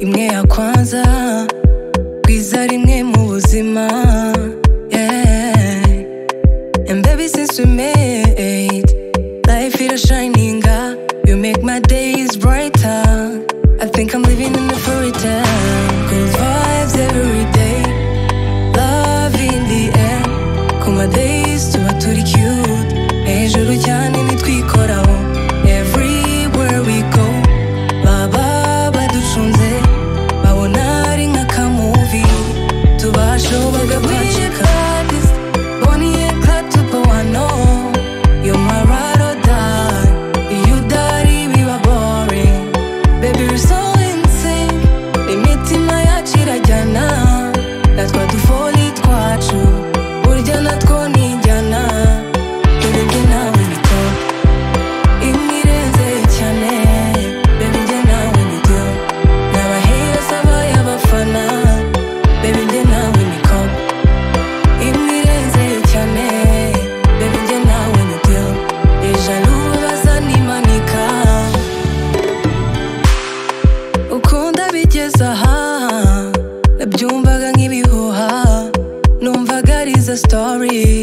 imwe ya kwanza bwiza rimwe mu buzima yeah. and baby since we made life is shining up you make my days brighter I think I'm living in a fairy tale good vibes every day love in the air ku ma days tuba turi cute hejuru cyane nitwikoraho everywhere we go baba baducunze babona ari nk'akamuvi tubashoboga kwacika boniye katupa wano yo marado die iyo udari biba boring baby we're so insane imitima yacu irajyana natwa dufoli twacu burya natwo nijyana dore njye nawe bito imwe irenze cyane baby njye nawe nibyo n'abahera sabaye abafana baby njye nawe niko imwe irenze cyane baby njye nawe nibyo ijana ubaza nimanika ukunda bigeze aha nabyumvaga nk'ibihuha numvaga ari za story